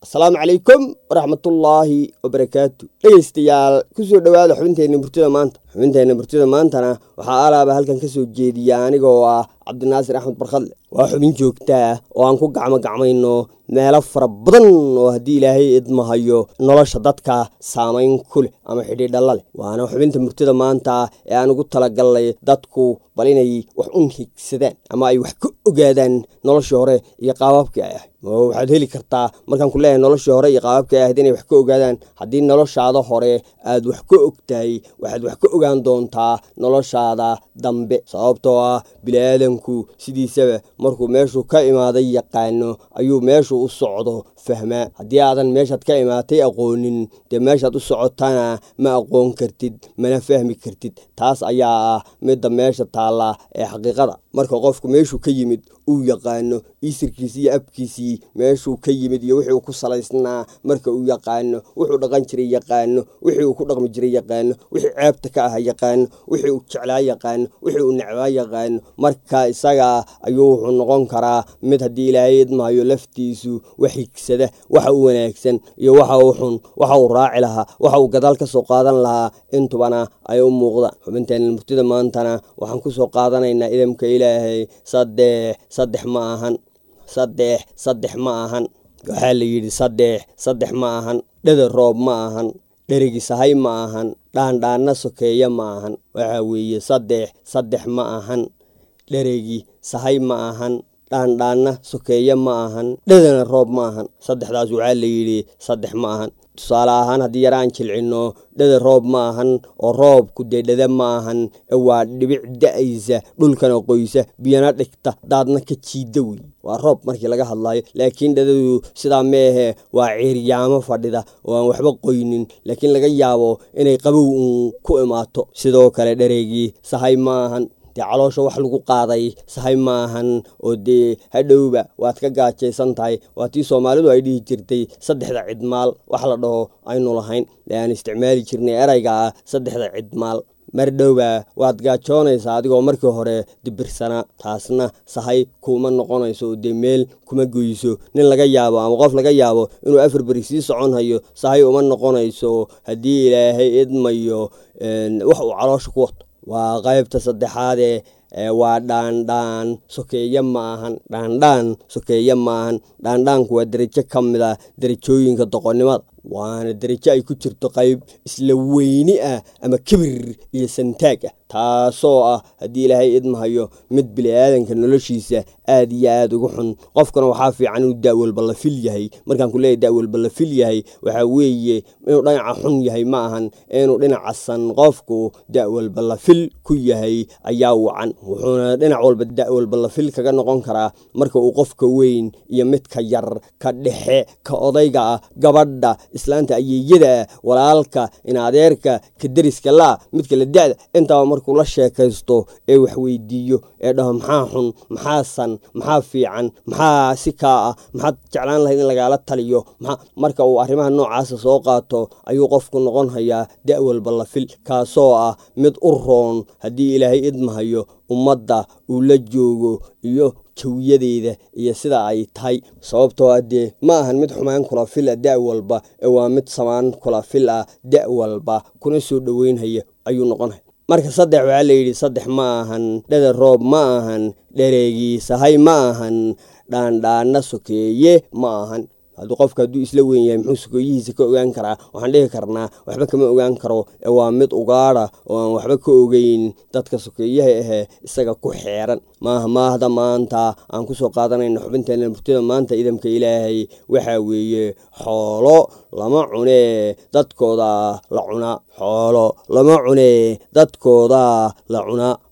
asalaamu calaykum waraxmatullaahi wabarakaatu dhegeystayaal kusoo dhowaada xubinteenna murtida maanta xubinteenna murtida maantana waxaa alaaba halkan ka soo jeediya anigoo ah cabdinaasir axmed barkhadle waa xubin joogtaa oo aan ku gacmo gacmayno meelo fara badan oo haddii ilaahay idmahayo nolosha dadka saamayn ku leh ama xidhiidhalla leh waana xubinta murtida maanta ee aan ugu talagalnay dadku bal inay wax un higsadaan ama ay wax ka ogaadaan noloshii hore iyo qaababkii ay ahayd waxaad heli kartaa markaan ku leeyahay noloshii hore iyo qaababkii ay ahayd inay wax ka ogaadaan haddii noloshaada hore aad wax ka og tahay waxaad wax ka ogaan doontaa noloshaada dambe sababtoo ah biniaadanku sidiisaba markuu meeshuu ka imaaday yaqaano ayuu meeshuu u socdo fahmaa haddii aadan meeshaad ka imaatay aqoonin dee meeshaad u socotana ma aqoon kartid mana fahmi kartid taas ayaa ah midda meesha taalla ee xaqiiqada marka qofku meeshuu ka yimid uu yaqaano isirkiisii iyo abkiisii meeshuu ka yimid iyo wixii uu ku salaysnaa marka uu yaqaano wuxuu dhaqan jiray yaqaano wixii uu ku dhaqmi jiray yaqaano wixii ceebta ka aha yaqaano wixii uu jeclaa yaqaano wixii uu necbaa yaqaano marka isaga ayuu wuxuu noqon karaa mid haddii ilaahay idmahayo laftiisu wax higsada waxa uu wanaagsan iyo waxa uu xun waxa uu raaci lahaa waxa uu gadaal ka soo qaadan lahaa intubana ay u muuqdaan xubinteena murtida maantana waxaan ku soo qaadanaynaa idamka ilaahay saddex saddex ma ahan saddex saddex ma ahan waxaa la yidhi saddex saddex ma ahan dheda roob ma ahan dherigi sahay ma ahan dhaandhaanna sokeeya ma ahan waxaa weeye saddex saddex ma ahan dheregi sahay ma ahan dhaandhaanna sokeeya ma ahan dhedana roob ma ahan saddexdaas waxaa la yidhi saddex ma ahan tusaale ahaan haddii yaraan jilcinno dheda roob ma ahan oo roobku dee dheda ma ahan ee waa dhibic da-aysa dhulkana qoysa biyana dhigta daadna ka jiida wey waa roob markii laga hadlayo laakiin dhadadu sidaa meehe waa ciiryaamo fadhida oo aan waxba qoynin laakiin laga yaabo inay qabow uun ku imaato sidoo kale dhareegii sahay ma ahan dee caloosha wax lagu qaaday sahay maahan oo dee hadhowba waad ka gaajaysan tahay waa tii soomaalidu ay dhihi jirtay saddexda cidmaal wax la dhaho aynu lahayn ee aan isticmaali jirnay erayga ah saddexda cidmaal mar dhowba waad gaajoonaysaa adigoo markii hore dibirsanaa taasna sahay kuma noqonayso oo dee meel kuma goyso nin laga yaabo ama qof laga yaabo inuu afar beri sii socon hayo sahay uma noqonayso haddii ilaahay idmayo wax uu caloosha ku wato waa qaybta saddexaadee waa dhaandhaan sokeeye ma ahan dhaandhaan sokeeye ma ahan dhaandhaanku waa derajo ka mid a derajooyinka doqonnimada waana derajo ay ku jirto qayb isla weyni ah ama kibir iyo santaag ah taasoo ah haddii ilaahay idmahayo mid bili-aadanka noloshiisa aad iyo aad ugu xun qofkana waxaa fiican inuu da-walba la fil yahay markaan ku leeyahy da-walba la fil yahay waxaa weeye inuu dhinaca xun yahay ma ahan inuu dhinaca san qofku da-walba la fil ku yahay ayaa wacan wuxuuna dhinac walba da-walba la fil kaga noqon karaa marka uu qofka weyn iyo midka yar ka dhexe ka odayga ah gabadha islaanta ayeeyada walaalka in adeerka ka deriska laa midka la da-da intaba markuu la sheekaysto ee wax weydiiyo ee dhaho maxaa xun maxaa san maxaa fiican maxaa si kaa ah maxaad jeclaan lahayd in lagaala taliyo marka uu arrimaha noocaasa soo qaato ayuu qofku noqon hayaa da-walba la fil kaasoo ah mid u roon haddii ilaahay idmahayo ummadda uu la joogo iyo jawiyadeeda iyo sida ay tahay sababtoo ah dee ma ahan mid xumaan kula fil ah da' walba ee waa mid samaan kula fil ah da' walba kuna soo dhoweynhaya ayuu noqonaya marka saddex waxaa layidhi saddex ma ahan dheda roob ma ahan dhareegii sahay ma ahan dhaandhaana sokeeye ma ahan hadduu qofka hadduu isla weyn yahay muxuu sokeeyihiisa ka ogaan karaa waxaan dhihi karnaa waxba kama ogaan karo ee waa mid ugaadha oo aan waxba ka ogeyn dadka sokeeyaha ahee isaga ku xeeran maaha maahda maanta aan kusoo qaadanayna xubinteena murtida maanta idamka ilaahay waxaa weeye xoolo lama cunee dadkooda la cunaa xoolo lama cunee dadkooda la cunaa